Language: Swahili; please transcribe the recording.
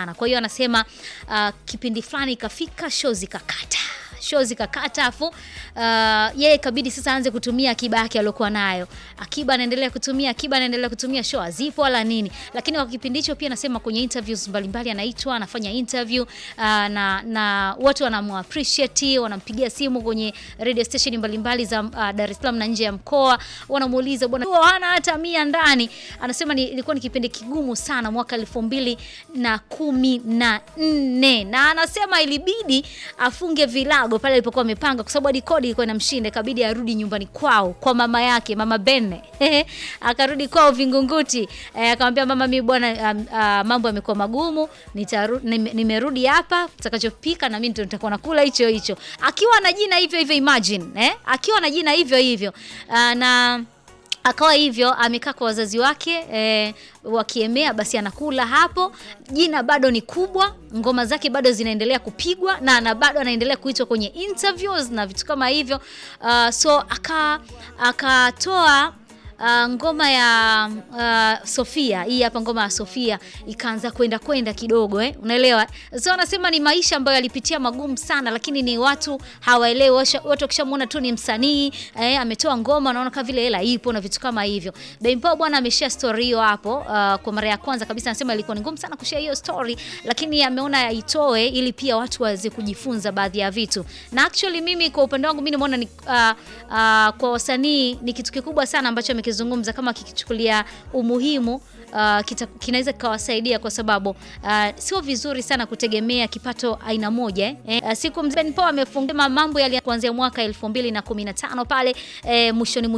sana. Kwa hiyo anasema uh, kipindi fulani ikafika show zikakata show zikakata, afu uh, yeye kabidi sasa aanze kutumia akiba yake aliyokuwa nayo. Akiba anaendelea kutumia, akiba anaendelea kutumia, show hazipo wala nini. Lakini kwa kipindi hicho pia anasema kwenye interviews mbalimbali anaitwa, anafanya interview uh, na na watu wanamu appreciate, wanampigia simu kwenye radio station mbalimbali za uh, Dar es Salaam na nje ya mkoa, wanamuuliza bwana, hana hata mia ndani. Anasema ni, ilikuwa ni kipindi kigumu sana mwaka elfu mbili na kumi na nne na anasema ilibidi afunge vilago pale alipokuwa amepanga, kwa sababu hadi kodi ilikuwa inamshinda, ikabidi arudi nyumbani kwao kwa mama yake, mama Benne akarudi kwao Vingunguti. Eh, akamwambia mama, mimi bwana, um, uh, mambo yamekuwa magumu, nitaru, nime- nimerudi hapa, utakachopika na mimi ndio nitakuwa nakula hicho hicho, akiwa na jina hivyo hivyo, imagine eh, akiwa na jina hivyo hivyo uh, na akawa hivyo amekaa kwa wazazi wake eh, wakiemea basi anakula hapo. Jina bado ni kubwa, ngoma zake bado zinaendelea kupigwa na, na bado anaendelea kuitwa kwenye interviews na vitu kama hivyo uh, so aka akatoa Uh, ngoma ya uh, Sofia hii hapa, ngoma ya Sofia ikaanza kwenda kwenda kidogo eh, unaelewa. So anasema ni maisha ambayo alipitia magumu sana, lakini ni watu hawaelewi. Washa- Watu wakishamuona tu ni msanii eh, ametoa ngoma, wanaona kama vile hela ipo na vitu kama hivyo. Daimpo bwana ameshare story hiyo hapo uh, kwa mara ya kwanza kabisa. Anasema ilikuwa ni ngumu sana kushare hiyo story, lakini ameona aitoe ili pia watu waweze kujifunza baadhi ya vitu, na actually mimi kwa upande wangu mimi nimeona ni uh, uh, kwa wasanii ni kitu kikubwa sana ambacho amekizungumza, kama kikichukulia umuhimu uh, kita- kinaweza kikawasaidia kwa sababu uh, sio vizuri sana kutegemea kipato aina moja eh. Eh, uh, siku mzee Ben Paul amefungua mambo yali kuanzia mwaka 2015 pale eh, mwishoni